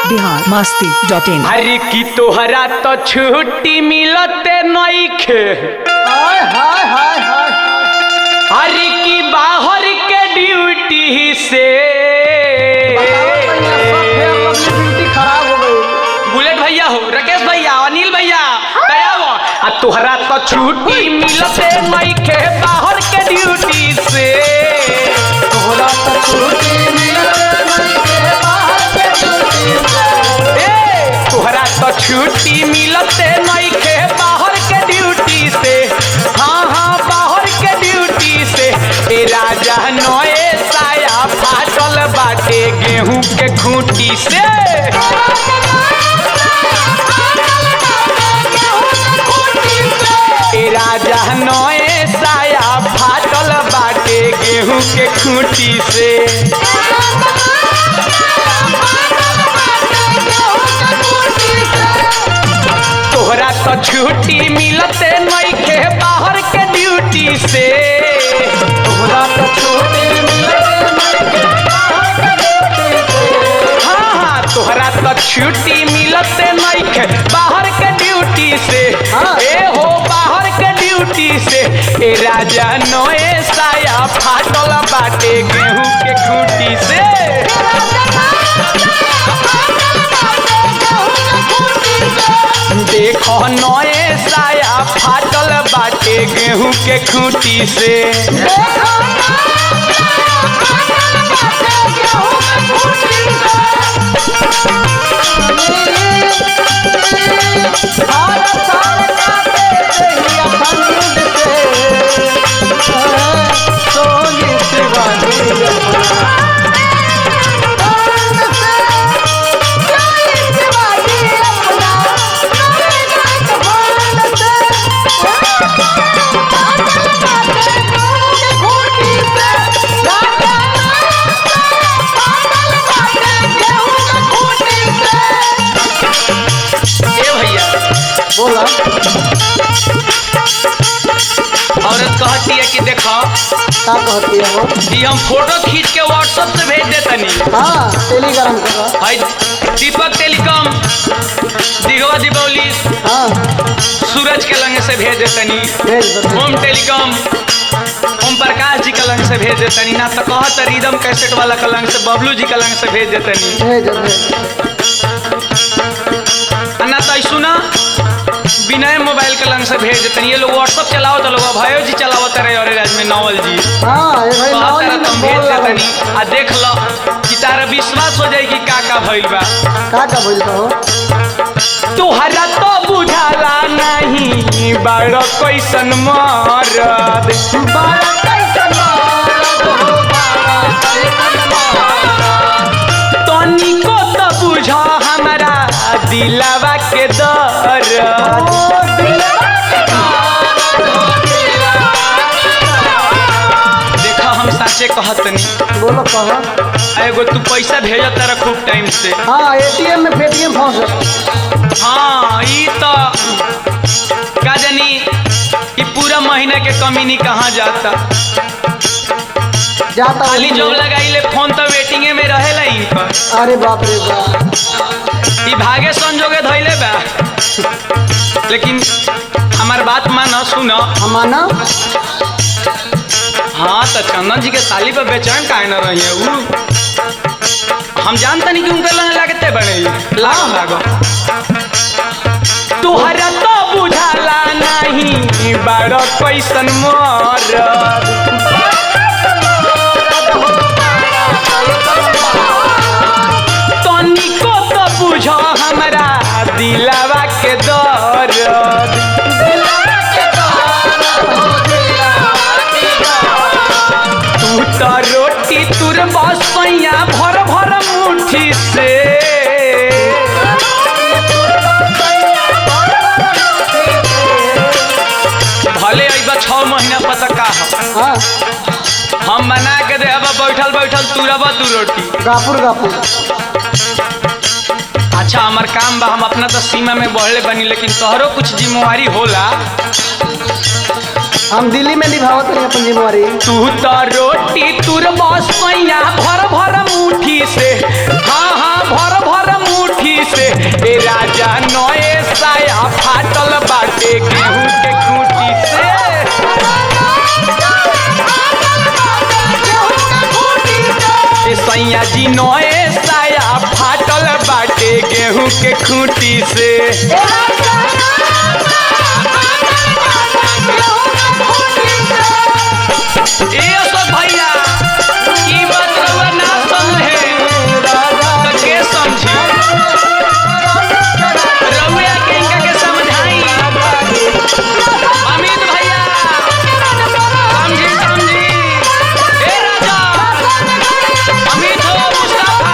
Bihar Masti dot in अरे की तोहरा तो छुट्टी मिलते नइखे हाय हाय हाय हाय अरे की बाहर के ड्यूटी से ड्यूटी खराब हो गई बुलेट भैया हो राकेश भैया अनिल भैया दया हो आ तोहरा तो छुट्टी मिलते नइखे बाहर के ड्यूटी से तोहरा तो छुट्टी मिलते नइखे बाहर के ड्यूटी से। ए तोहरा तो छुट्टी मिलते नइखे बाहर के ड्यूटी से हाँ हाँ बाहर के ड्यूटी से ए राजा नए साया फाटल बाटे गेहूं के खूंटी से ए राजा नए साया फाटल बाटे गेहूं के खूंटी से तोहरा तो छुट्टी मिलते नइखे बाहर के ड्यूटी से तोहरा तो छुट्टी मिलते नइखे बाहर के ड्यूटी से। हाँ हाँ तोहरा तो छुट्टी मिलते नइखे बाहर के ड्यूटी से हाँ। ए हो बाहर के ड्यूटी से ए राजा नए साया फाटल बाटे गेहूं के खूंटी से देखो नए साया फाटल बाटे गेहूं के खूंटी से सारा सारा काटे देहिया खंड से। सोनी शिवानी ए भैया बोला औरत कहती है कि देखो का कहती है वो कि हम फोटो खींच के व्हाट्सएप से भेज देतनी हाँ टेलीग्राम कर हाय दीपक टेलीकॉम दिगवा दीपावली हाँ सूरज के लंग से भेज देतनी भेज दो होम टेलीकॉम ओम प्रकाश जी के लंग से भेज देतनी ना तो कहत रिदम कैसेट वाला के लंग से बबलू जी के लंग से भेज देतनी भेज दो, भेज दो। आ ना तो सुना विनय मोबाइल के लंग से भेज देतनी ये लोग व्हाट्सएप चलाओ तो लोग भयो जी चलावत रहे और राज में नवल जी हाँ ये भाई कहत नॉलेज रहे में तुम बोल भेज रहा देतनी आ देख लो कि तारा विश्वास हो जाए कि का का भइल बा का का बोल हो तुहरा तो बुझाला नहीं बड़ कैसन मरद बारा कैसन मारत हो, बारा कैसन मारत। तनिको तो बुझ हमारा दिलावा के दर्द ओ दिलवा के मारत हो, दिलवा के मारत। देखा हम साचे कहतनी बोलो कहो एगो तू पैसा भेजत रह खूब टाइम से हाँ एटीएम में पेटीएम फंस गया हाँ ई तो का जानी ई पूरा महीना के कमीनी कहाँ जाता जाता खाली हूँ। जब लगाइले फोन तो वेटिंगे में रहेला इनकर अरे बाप रे बाप ई भागे संजोगे धैले बा लेकिन हमार बात मान सुन हमाना हाँ तो चंदन जी के साली पर बेचैन काहे न रही है उ हम जानता नहीं कि उनके लगे लगते बड़े लागो लागो तुहरा तो बुझाला नहीं बड़ कैसन मरद तनिको तो बुझ हमरा दिलावा के दर्द तू तो रोटी तुर बसैया भर भर मुट्ठी से भले अइबा छः महीना पता का हो हाँ हम बना के दे अब बैठल बैठल तुरब तू रोटी गापुर गापुर अच्छा हमार काम बा हम अपना तो सीमा में बढ़ले बनी लेकिन तोहरो कुछ जिम्मेवारी होला हम दिल्ली में निभावत रही अपन जिम्मेवारी तू तो रोटी तुर बसैया भर भर मुट्ठी से हाँ हाँ भर भर मुट्ठी जी नए साया फाटल बाटे गेहूं के खूंटी से ए अशोक भैया ई बात रउआ ना समझे तो के समझी रउआ के इनका के समझाई अमित भैया समझी समझी ए राजा अमित हो मुस्तफा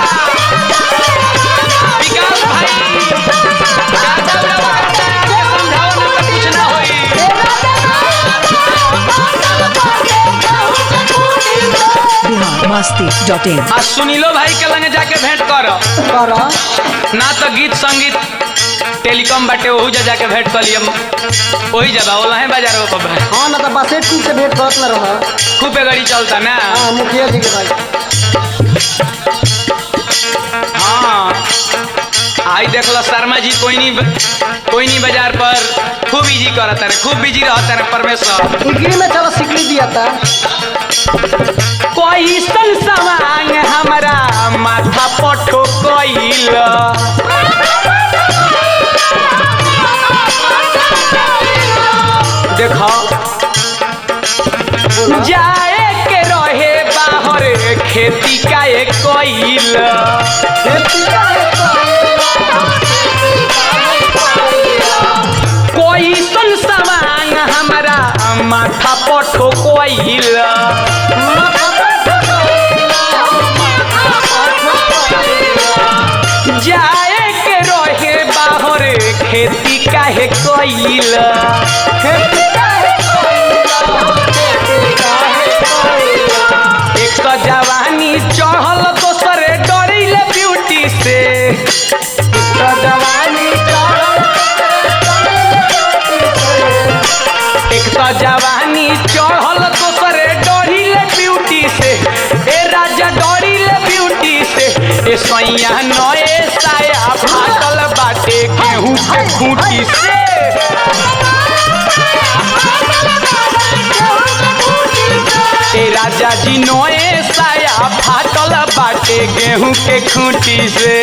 विकास भाई ज्यादा उड़ा करता है के समझाओ ना तो कुछ ना होई बिहार मस्ती डॉट इन आ सुनीलो भाई के लगे जाके भेंट कर कर ना तो गीत संगीत टेलीकॉम बाटे ओहू जा जाके भेंट कर लियम वही जबा ओला है बाजार वो पर हाँ ना तो बसे टूट से भेंट करत न रह खूब पे गाड़ी चलता ना हाँ मुखिया जी के भाई हाँ आई देखलो शर्मा जी कोई नहीं कोई नहीं बाजार पर खूब इजी करता रे खूब बिजी रहता रे परमेश्वर डिग्री में चलो सिकड़ी दिया था कोई सन सवांग हमारा माथा पठो कोइल देखो जाए के रहे बाहर खेती का एक कोइल कोई सन सवांग हमारा माथा पठो कोइल जाए के रहे बाहर खेती काहे कोइल एक तो जवानी चढ़ल दोसरे डरिल ब्यूटी से एक तो जवानी एक तो जवानी चढ़ल दोसरे डरिल ब्यूटी से ए राजा डरिल ब्यूटी से ए सैया नए साया फाटल बाटे गेहूं के खूंटी से ए राजा जी नए साया फाटल बाटे गेहूं के खूंटी से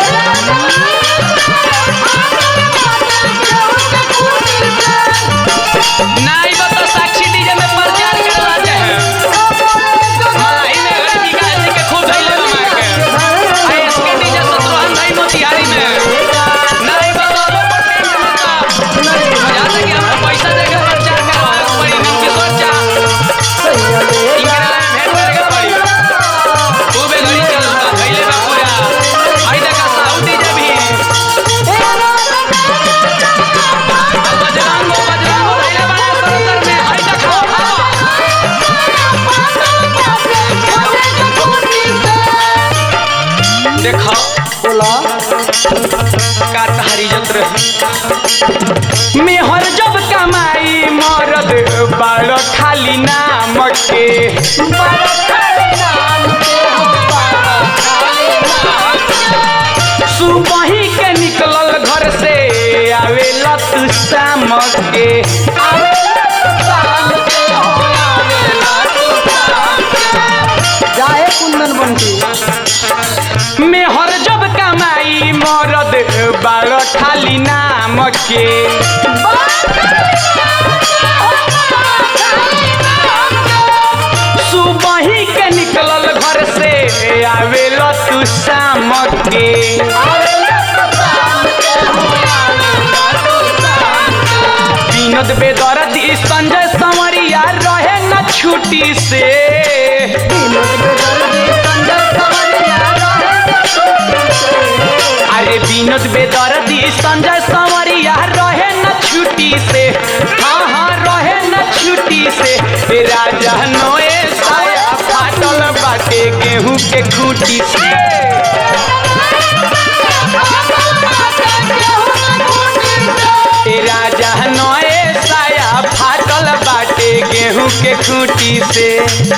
नाई बता साक्षी डीजे में प्रचार करवा दे मलाई में गरीबी का जी के खूब धैले बना के आई इसके डीजे सतरोहन भाई मोतिहारी में नाई बाबा वो पट्टी में बता याद है कि हमरा पैसा दे के प्रचार करवा पड़ी नाम की सोचा इनके नाम भेंट करे के पड़ी खूबे गड़ी चलता धैले बा पूरा आई देखा साउथ डीजे भी बजरंगो बजरंगो धैले बना सरोतर में आई देखा हवा देखो बोला का तहारी जत्र मेहर जब कमाई मरद बाल खाली नाम के सुबही के निकलल घर से आवेला तू शाम के जाए कुंदन बंटी मेहर जब कमाई मरद बाल खाली नाम के सुबही के निकलल घर से आवेला तू शाम के विनोद बेदर्दी संजय संवरिया रहे न छुट्टी से अरे विनोद बेदर्दी संजय संवरिया रहे न छुट्टी से हाँ हाँ रहे न छुट्टी से ए राजा नोए साया फाटल बाटे गेहूं के खूटी से ए राजा नोए साया फाटल बाटे गेहूं के खूटी से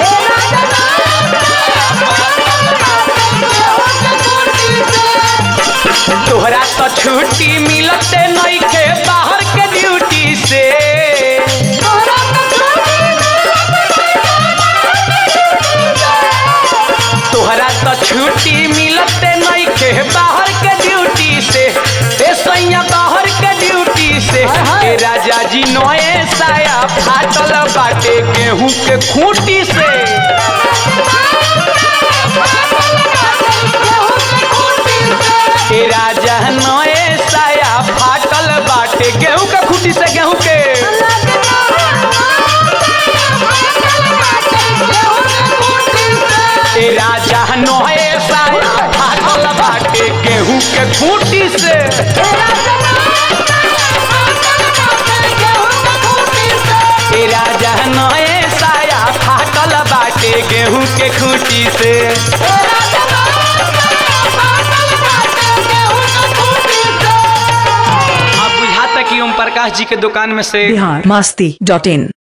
तोहरा तो छुट्टी मिलते नइखे बाहर के ड्यूटी से तोहरा तो छुट्टी मिलते नहीं के बाहर के ड्यूटी से ए सैया बाहर के ड्यूटी से हाय, हाय। ए राजा जी नए साया फाटल बाटे गेहूं के खूंटी से ए राजा नए साया फाटल बाटे गेहूं के खूंटी से गेहूं के ए राजा नए साया फाटल बाटे गेहूं के खूंटी से ए राजा नए साया फाटल बाटे गेहूं के खूंटी से अब बुझाता कि ओम प्रकाश जी के दुकान में से बिहार मस्ती डॉट इन